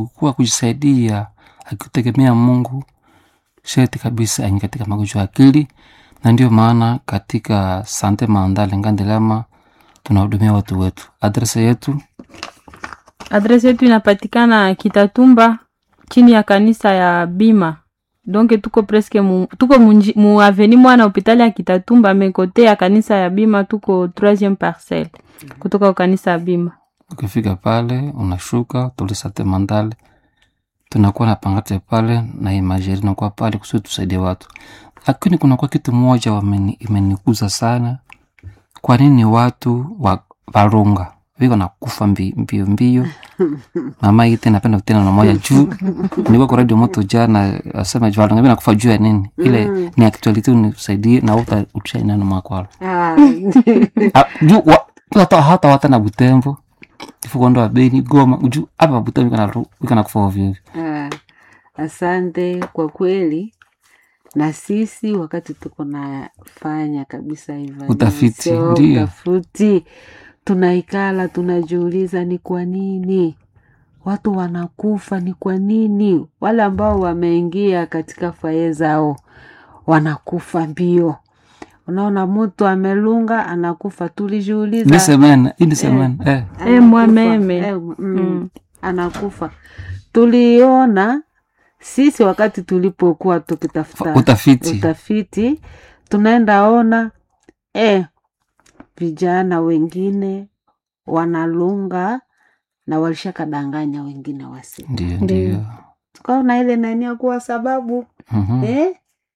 kuwa kujisaidia akitegemea Mungu sherti kabisa aingi katika magonjwa ya akili, na ndio maana katika Sante Mandale Ngandelama tunahudumia watu wetu. Adresa yetu Adresi yetu inapatikana Kitatumba chini ya kanisa ya Bima. Donc tuko presque mu, tuko munji- mu aveni mwana hopitali ya Kitatumba mekote ya kanisa ya Bima tuko 3e parcelle kutoka kwa kanisa ya Bima. ukifika pale unashuka tuli Sante Mandale, tunakuwa na pangate pale na imajeri nakuwa pale kusudi tusaidie watu, lakini kunakuwa kitu moja wameni- imenikuza sana. Kwa nini watu wa varunga viko na kufa mbi- mbio mbio? Mama ite napenda kutena na moja juu nilikuwa kwa radio moto jana, asema juu varunga vina kufa juu ya nini? Ile ni actuality, unisaidie na uta utushaina na mwakwalo Ah, Ah, juu wa- hata hata wata na Butembo ifukondoa Beni Goma juu hapa Butembo iko na ru- iko na kufa ovyo ovyo. ah, asante kwa kweli na sisi wakati tuko nafanya kabisa hivyo Utafiti, sio ndiyo. utafiti tunaikala tunajiuliza ni kwa nini watu wanakufa ni kwa nini wale ambao wameingia katika faye zao wanakufa mbio unaona mtu amelunga anakufa tulijiuliza Ni semena, hii ni semena. Eh. Eh, Anakufa. mwameme. Eh, mm, Mm. anakufa tuliona sisi wakati tulipokuwa tukitafuta Utafiti. utafiti tunaenda ona eh, vijana wengine wanalunga na walishakadanganya wengine wasi Ndio, Ndio. ndio. tukaona ile nani ya kuwa sababu Mhm. eh?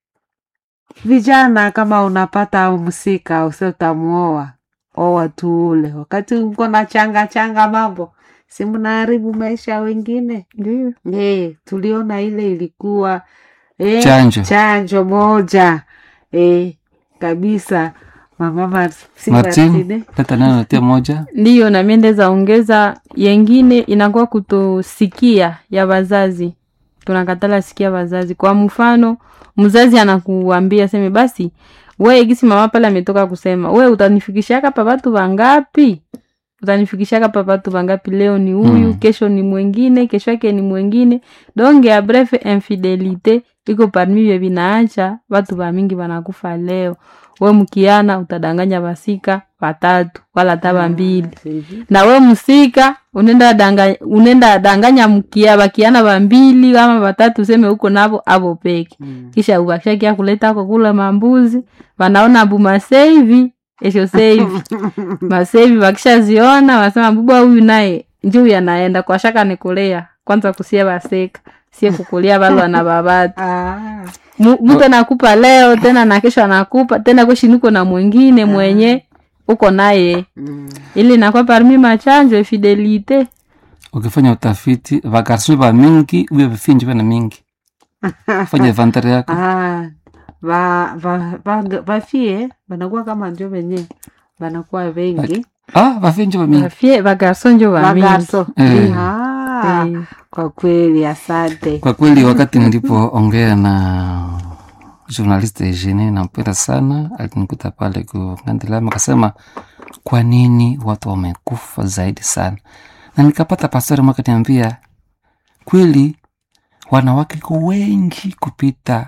vijana kama unapata msika usi utamuoa oa tu ule wakati uko na changa changa mambo si mnaharibu maisha ya wengine Ndio. eh, tuliona ile ilikuwa eh, Chanjo. chanjo moja eh, kabisa mama Mar- si Martin, Martine. leta neno natia moja. Ndiyo, na mimi ndeza ongeza yengine inakuwa kutosikia ya wazazi, tunakatala sikia wazazi. Kwa mfano, mzazi anakuambia seme, basi we gisi mama pale ametoka kusema, we utanifikishaka pa watu wangapi? Utanifikishaka pa watu wangapi? Leo ni huyu Mm. kesho ni mwengine, kesho yake ni mwengine. Donc ya bref, infidelite iko parmi vye vinaacha watu wa mingi wanakufa leo. We mkiana utadanganya basika watatu wala taba mbili Hivi. na we msika unenda danganya, unenda danganya mkia bakiana bambili ama batatu useme huko nabo abo peke Mm. kisha ubakishakia kuleta ko kula mambuzi wanaona bu maseivi esho seivi maseivi wakishaziona wasema bubwa huyu naye njuu yanaenda kwa shaka nikulea kwanza kusia baseka sie kukulia balwa na babatu Ah, Mu- mtu anakupa leo tena na kesho anakupa tena kweshinuko na mwingine mwenye uko naye mm. ili nakuwa parmi machanjo fidelite Ukifanya utafiti vagarson va mingi uye vifinji vana mingi. Fanya inventaire yako. Ah, va, va, va, vafie vanakuwa kama njo venye vanakuwa vengi Ah, vafinji va mingi. bafye bagarso njo bamingi vagaso Eh. Ah, Eh, kwa kweli asante Kwa kweli wakati nilipoongea na journalist Eugenie nampenda sana, alinikuta pale kuandelama akasema, kwa nini watu wamekufa zaidi sana? Na nikapata pastori mwaka niambia, kweli wanawake ko wengi kupita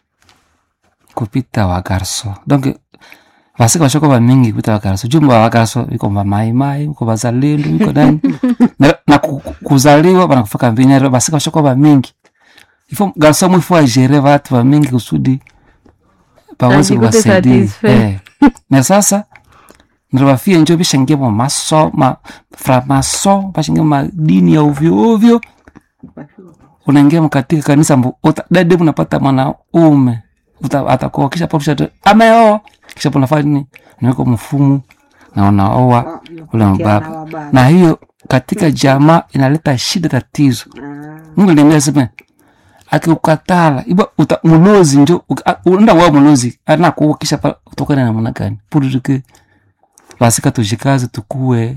kupita wagarso donc vasika vashoko vamingi kupita wagarso jumba wagarso iko vamaimai iko vazalendo iko nani na, na ku- ku- kuzaliwa vanakufaka mbinyaro vasika vashoko vamingi ifo garso mwifu ajere vatu vamingi kusudi pawezi Ajikute kuwasaidia satisfait. eh. na sasa nirivafie njo vishangia ma maso ma framaso vashangia madini ya ovyo ovyo unaingia mkatika kanisa mbu uta- dade unapata mwanaume uta- atakuoa kisha papo kisha ameoa kisha po nafanya nini naweka mfumu na unaoa ule mbaba na hiyo katika jamaa inaleta shida tatizo mungu niambia sema akiukatala iba uta mulozi njo uka- a- unaenda wa mulozi anakuwa kisha pa utokana na namna gani purike basika tujikaze tukue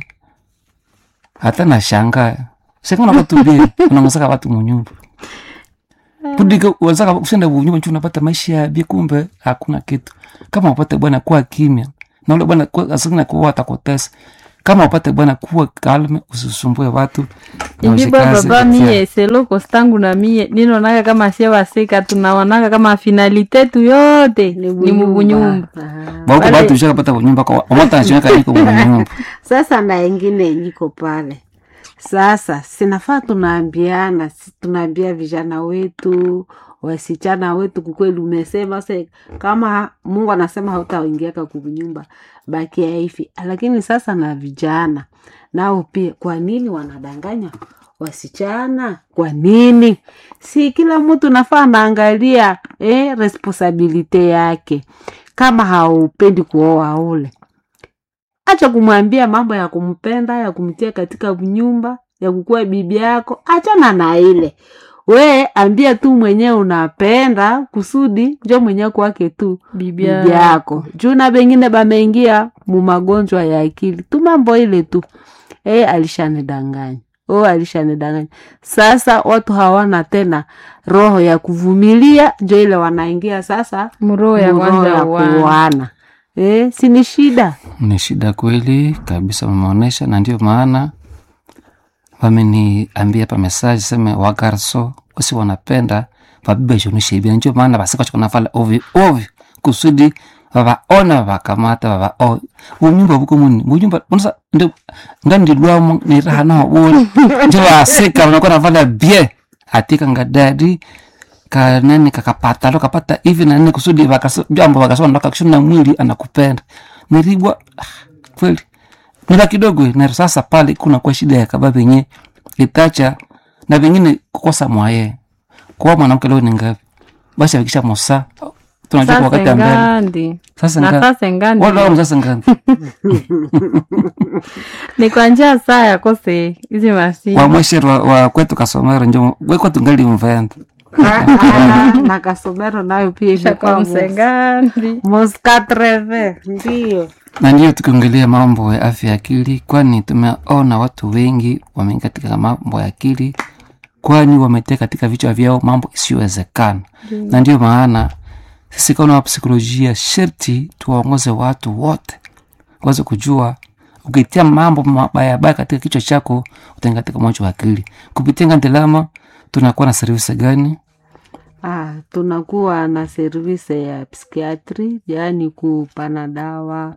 hata na shanga sika unakatubie unangosaka watu munyumba pudike wazaka usenda bunyumba nchu unapata maisha ya bie kumbe hakuna kitu kama upate bwana kuwa kimya na ule bwana kwa- asingina kuwa atakutesa kama upate bwana kuwa kalme usisumbue watu na Inji ushikaze baba kutia- mie selo kostangu na mie ninonaga kama sie wasika tunaonaga kama finalite tu yote ni mubunyumba Ah. bauko Wale- batu ushakapata kunyumba kwa omotanashimeka niko munyumba Sasa na ingine niko pale sasa, sinafaa tunaambiana, si tunaambia vijana wetu wasichana wetu, kukweli umesema se, kama Mungu anasema hautaingiaka kunyumba bakia hivi, lakini sasa na vijana nao pia, kwa nini wanadanganya wasichana? Kwa nini? Si kila mtu nafaa anaangalia eh, responsabilite yake. Kama haupendi kuoa ule acha kumwambia mambo ya kumpenda ya kumtia katika nyumba ya kukuwa bibi yako, achana na ile we ambia tu mwenyewe unapenda kusudi njo mwenyewe kwake tu bibi bibi yako juu na bengine bameingia mu magonjwa ya akili tu mambo ile tu e, alishanidanganya o alishanidanganya sasa watu hawana tena roho ya kuvumilia njo ile wanaingia sasa mroho ya mu roho kwanza ya uana kuoana e, si ni shida ni shida kweli kabisa wameonyesha na ndio maana wameniambia pa mesaji seme wagarso wasi wanapenda vabiba ishonishaibia ndio maana vasikachokanafala ovyo ovyo kusudi vavaona vavakamata vavaoa bunyumba buko muni bunyumba unasa ndio ngandilwamo nirahana wabona ndio vasika vanakuwa navala bie atika ngadadi kanani kakapata lo kapata hivi na nini kusudi vakaso- jambo vakasema ndo kakishona mwili anakupenda niribwa ah, kweli nila kidogo na sasa pale kuna kwa shida ya kaba venye itacha na vengine kukosa mwaye kwa mwanamke leo ni ngapi basi akisha mosa tunajua kwa sasa wakati ambele ngandi sasa na ngapi sasa ngandi wala wao sasa ngapi ni kwa njia saa yakose hizi masi wa mweshero wa, wa kwetu kasomero njo we kwetu ngali mvenda na kasomero nayo pia shaka ilikuwa msengandi moskatreve ndio na ndiyo tukiongelea mambo ya afya ya akili kwani tumeona watu wengi wameingia katika mambo ya akili kwani wametea katika vichwa vyao mambo isiyowezekana na ndio maana sisi kama wapsikolojia sherti tuwaongoze watu wote waweze kujua ukitia mambo mabayabaya katika kichwa chako utaingia katika mwacho wa akili kupitia ngandelama tunakuwa na servisi gani Ah, tunakuwa na service ya psikiatri, yaani kupana dawa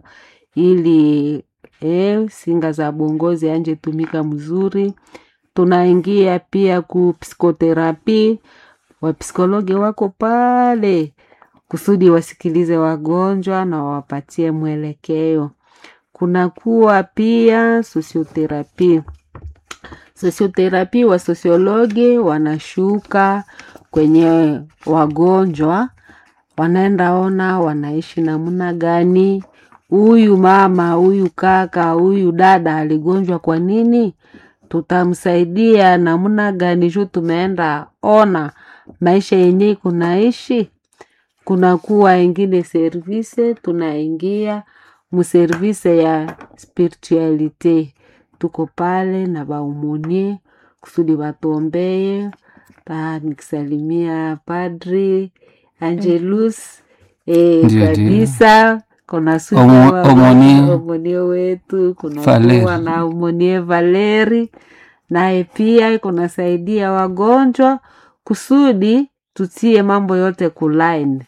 ili eh, singa za bongozi anje tumika mzuri. Tunaingia pia ku psikoterapi, wapsikologi wako pale kusudi wasikilize wagonjwa na wawapatie mwelekeo. Kunakuwa pia sosioterapi sosioterapi wa sosiologi wanashuka kwenye wagonjwa, wanaenda ona wanaishi namna gani, huyu mama, huyu kaka, huyu dada aligonjwa kwa nini, tutamsaidia namna gani juu tumeenda ona maisha yenye kunaishi. Kunakuwa ingine service, tunaingia muservise ya spiritualite tuko pale na baumunie kusudi batuombeye ta nikisalimia padri Angelus e, Ndio, kabisa kuna Omo- Omonie. omonie wetu kuna Valeri. kuwa na omonie Valeri naye pia iko nasaidia wagonjwa kusudi tutie mambo yote kulaini.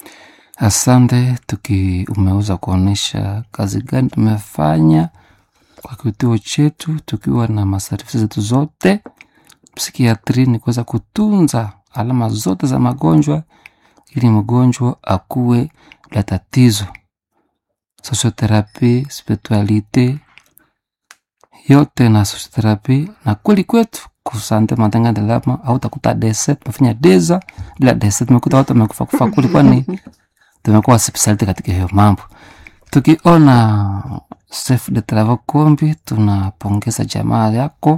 Asante, tuki umeweza kuonyesha kazi gani tumefanya kwa kituo chetu, tukiwa na masarifu zetu zote. Psikiatri ni kuweza kutunza alama zote za magonjwa ili mgonjwa akuwe la tatizo. Sosioterapi, spiritualite yote na sosioterapi na kweli kwetu kusante matenga ndelama au takuta dese tumefanya deza bila dese tumekuta watu wamekufa kufa kuli kwani tumekuwa spesialite katika hiyo mambo. Tukiona chef de travaux Kombi, tunapongeza jamaa yako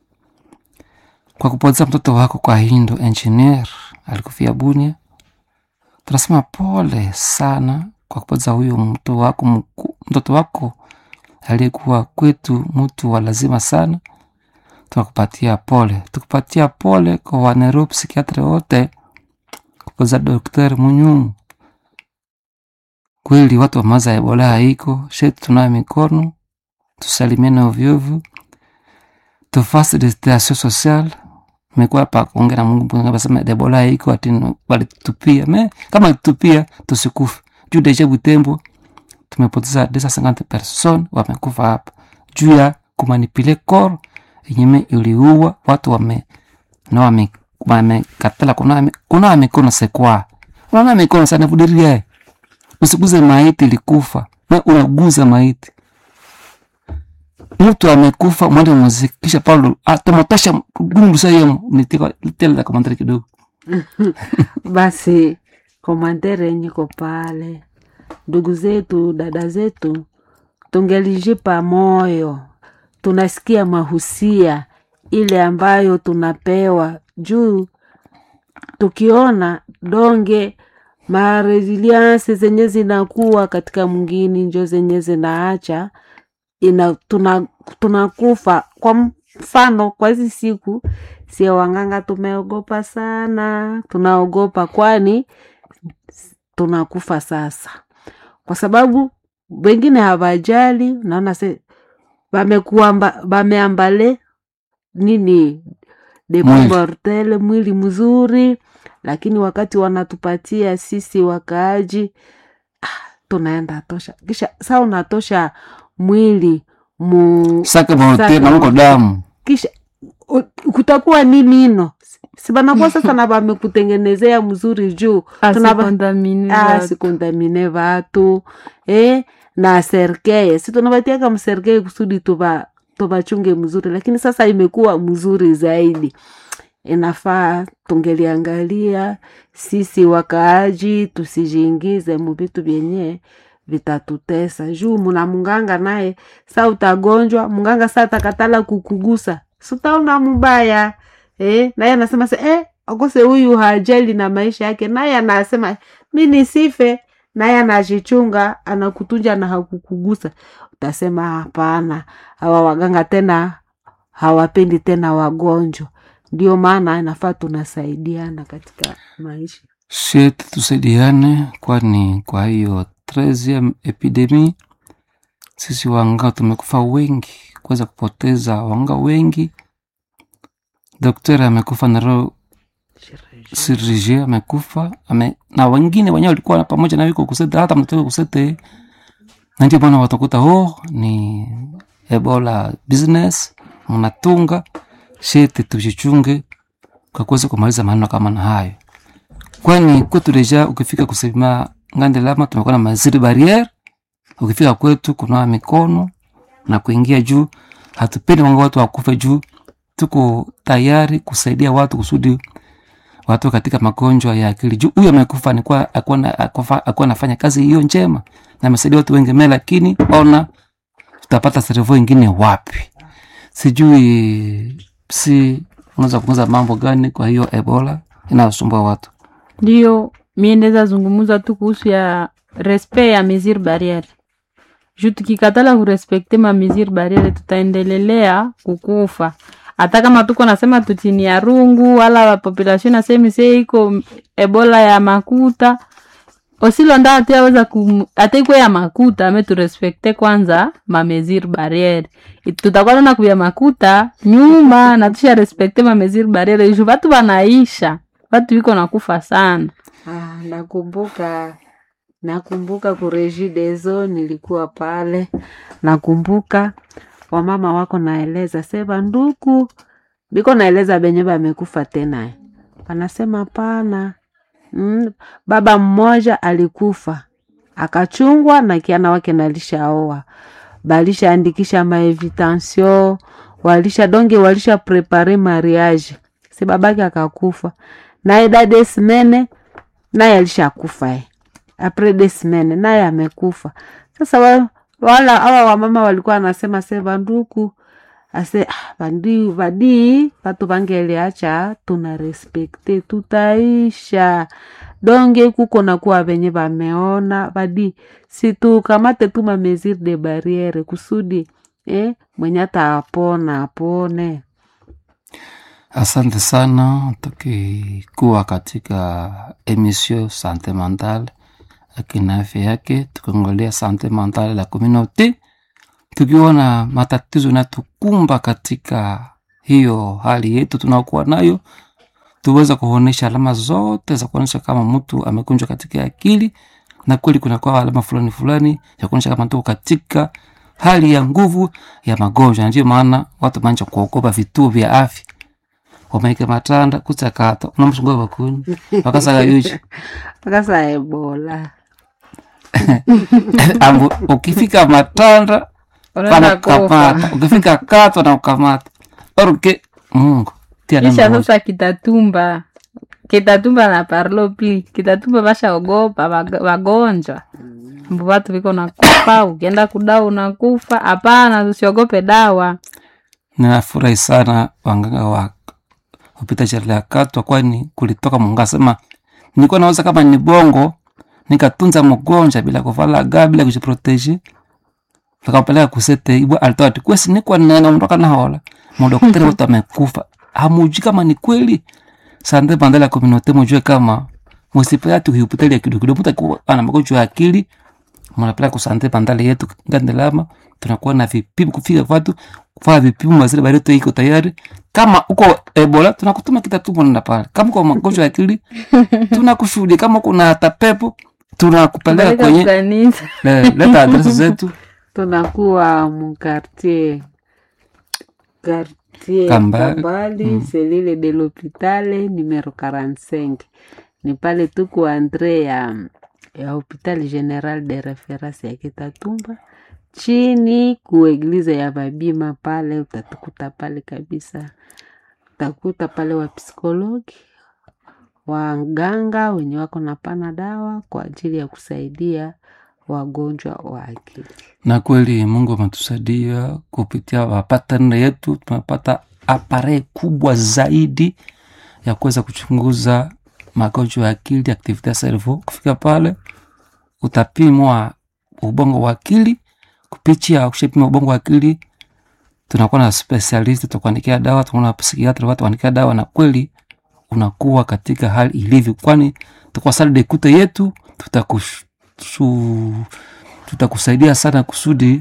kwa kupoteza mtoto wako kwa Hindo engineer alikufia Bunia. Tunasema pole sana kwa kupoteza huyo mtoto wako mku, mtoto wako aliyekuwa kwetu mtu wa lazima sana. Tunakupatia pole, tukupatia pole kwa wanero psikiatre wote kupoteza Daktari Munyumu kweli watu wa maza ya Ebola haiko shetu, tunayo mikono tusalimiane ovyoovyo tufasi distansio social mekuwa hapa kuongea na Mungu basema Ebola iko ati walitupia me kama litupia tusikufe juu deja Butembo tumepoteza 250 person wamekufa hapa juu ya kumanipile kor yenyeme iliua watu wame na wame wamekatala kuna kuna mikono sekwa unaona mikono sana vudiria usiguze maiti ilikufa na unaguza maiti mtu amekufa mwende muziki kisha paulo atomotosha gundusa yemo nitika litela komandari kidogo basi komandere nyiko pale ndugu zetu dada zetu tungelijipa moyo tunasikia mahusia ile ambayo tunapewa juu tukiona donge maresiliansi zenye zinakuwa katika mwingini njo zenye zinaacha ina tuna tunakufa kwa mfano kwa hizi siku sio wanganga tumeogopa sana tunaogopa kwani tunakufa sasa kwa sababu wengine hawajali naona se wamekuamba wameambale nini depo Mwili. mortele mwili mzuri lakini wakati wanatupatia sisi wakaaji ah, tunaenda tosha kisha saa unatosha mwili mu sake bote Sake na uko damu kisha u- kutakuwa nini ino sibanakuwa sasa na vamekutengenezea mzuri juu Tunaba- asikontamini ah, sikondamine vatu eh, na serkeye si tunavatiaka mserkeye kusudi tuva tuvachunge mzuri lakini sasa imekuwa mzuri zaidi inafaa tungeliangalia sisi wakaaji tusijiingize muvitu vyenye vitatutesa juu muna munganga naye sa utagonjwa munganga sa takatala kukugusa sutaona mubaya eh, naye anasema se eh, akose huyu hajali na maisha yake naye anasema mi nisife naye anajichunga anakutunja na hakukugusa utasema hapana hawa waganga tena hawapendi tena wagonjwa ndio maana inafaa tunasaidiana katika maisha sheti tusaidiane kwani kwa hiyo 13 epidemi sisi wanga tumekufa wengi kuweza kupoteza wanga wengi daktari amekufa na roho sirije amekufa ame, na wengine wenyewe walikuwa pamoja na wiko kusete hata mnatoka kusete na ndio maana watakuta oh ni ebola business mnatunga sheti tujichunge kwa kuweza kumaliza maneno kama na hayo kwani kwetu deja ukifika kusema ngande lama tumekuwa na maziri barriere ukifika kwetu kunawa mikono na kuingia juu hatupendi wanga watu wakufe juu tuko tayari kusaidia watu kusudi watu katika magonjwa ya akili juu huyu amekufa alikuwa akuwa anafanya kazi hiyo njema na amesaidia watu wengi me lakini ona tutapata serevo ingine wapi sijui si unaweza kuuza mambo gani kwa hiyo ebola inayosumbua watu ndiyo mie ndeza zungumuza tu kuhusu ya respect ya mesure barriere juu tukikatala kurespekte ma mesure barriere tutaendelelea kukufa hata kama tuko nasema tutini ya rungu wala population nasemi se iko ebola ya makuta osilonda atiaweza ateikwe ya makuta ame turespekte kwanza ma mesure barriere tutakuwa tona kuya makuta nyuma na tusha respekte ma mesure barriere ju vatu vanaisha watu wiko nakufa sana ah, nakumbuka nakumbuka kurejidezo nilikuwa pale nakumbuka wamama wako naeleza sema nduku biko naeleza benye bamekufa tena wanasema pana mm, baba mmoja alikufa akachungwa na kiana wake nalishaoa balishaandikisha maevitancio walisha donge walisha prepare mariage si babake akakufa naye dade simene naye alishakufa e apres de semaine naye amekufa sasa wa, wala awa wamama walikuwa anasema se vanduku ase ah, vandi vadii vatu vangeliacha tuna respekte tutaisha donge kuko nakuwa venye vameona vadi situkamate tu mamesure de barriere kusudi eh, mwenye ataapona apone asante sana tukikuwa katika emission sante mentale akina afya yake tukiangalia sante mentale la communauté tukiona matatizo inatukumba katika hiyo hali yetu tunaokuwa nayo tuweza kuonyesha alama zote za kuonyesha kama mtu amekunjwa katika akili na kweli kunakuwa alama fulani fulani ya kuonyesha kama tuko katika hali ya nguvu ya magonjwa na ndio maana watu manja kuogopa vituo vya afya wamaike matanda kutsakata unamsungua bakuni wakasaga yuchi akasa ebola ambu ukifika matanda unaenda kufa panakamata ukifika kato na ukamata oruke mungu tia kisha neno moja. sasa kitatumba kitatumba na parlo pli kitatumba vashaogopa wag- wagonjwa mbu watu viko nakufa ukienda kudawa unakufa hapana tusiogope dawa ninafurahi sana wanganga wa kupita sherehe ya katwa kwani kulitoka mungu asema nilikuwa naweza kama ni bongo nikatunza mgonjwa bila kuvala ga bila kujiproteji tukapeleka kusete ibwa alitoa ati kwesi nikwa nene mtoka nahola madaktari wote amekufa hamuji kama ni kweli sande bandala kominote mujue kama musipea tu hospitali ya kidogo kidogo mtu akiwa ana magonjwa ya akili mnapeleka kusante bandala yetu ngandelama tunakuwa na vipimo kufika watu kufanya vipimo mazile bareto iko tayari kama uko ebola tunakutuma kitatumo nenda pale kama uko magonjwa ya akili tunakushuhudia kama kuna hata pepo tunakupeleka Peleka kwenye kanisa le- leta adresi zetu tunakuwa mkartier quartier Kambale. Kambali Mm. selile de l'hopitale numero 45 ni pale tuku andre ya ya hopital general de reference ya Kitatumba chini kueglize ya Babima pale utatukuta pale kabisa, utakuta pale wa psikologi waganga wenye wako na pana dawa kwa ajili ya kusaidia wagonjwa wa akili. na kweli mungu ametusaidia kupitia wapatane yetu tumepata apare kubwa zaidi ya kuweza kuchunguza magonjwa ya akili activity ya cerveau kufika pale utapimwa ubongo wa akili kupitia kushapima ubongo wa akili tunakuwa na specialist tutakuandikia dawa tunakuwa na psikiatra watu kuandikia dawa na kweli unakuwa katika hali ilivyo kwani tukwa sali dekute yetu tutakush- su- tutakusaidia sana kusudi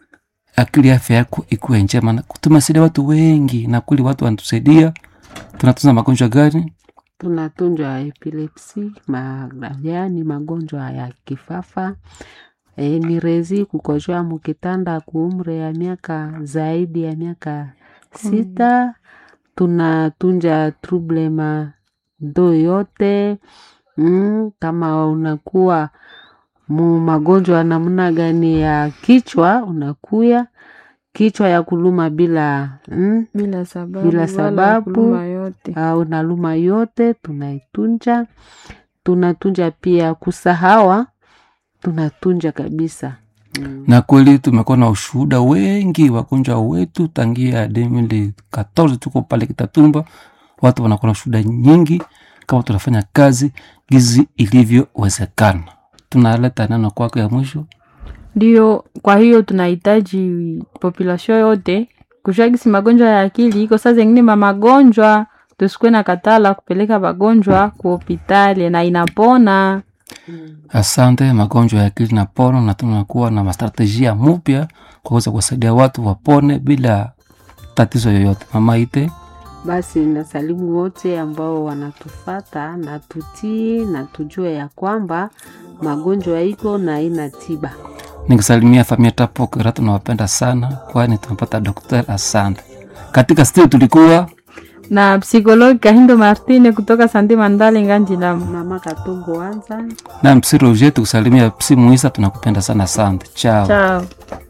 akili afya yako ikuwe njema na tumesaidia watu wengi na kweli watu wanatusaidia tunatunza magonjwa gani tunatunjwa epilepsi ma, yaani magonjwa ya kifafa e, ni rezi kukojoa mukitanda kuumre ya miaka zaidi ya miaka sita tunatunja trouble ma ndo yote mm, kama unakuwa mu magonjwa namna gani ya kichwa unakuya kichwa ya kuluma bila mm, bila sababu Bila wala sababu. kuluma yote au naluma yote tunaitunja tunatunja pia kusahawa tunatunja kabisa mm. na kweli tumekuwa na ushuhuda wengi wagonjwa wetu tangia 2014 tuko pale kitatumba watu wanakuwa na ushuhuda nyingi kama tunafanya kazi gizi ilivyowezekana tunaleta neno kwako ya mwisho ndio kwa hiyo tunahitaji population yote kujua gisi magonjwa ya akili iko saa zengine ma magonjwa tusikuwe na katala kupeleka wagonjwa ku hopitali na inapona asante magonjwa ya akili na pono na tunakuwa na mastrategia mupya kwa kuweza kuwasaidia watu wapone bila tatizo yoyote mama ite basi nasalimu wote ambao wanatufata na tutii na tujue ya kwamba magonjwa iko na ina tiba nikisalimia familia tapokera tunawapenda sana kwani tumepata dokter asante katika studio tulikuwa na psikologi kahindo martine kutoka sante mandale nganjilamu mama katongo wanza na msi roger tukusalimia psi muisa tunakupenda sana asante chao chao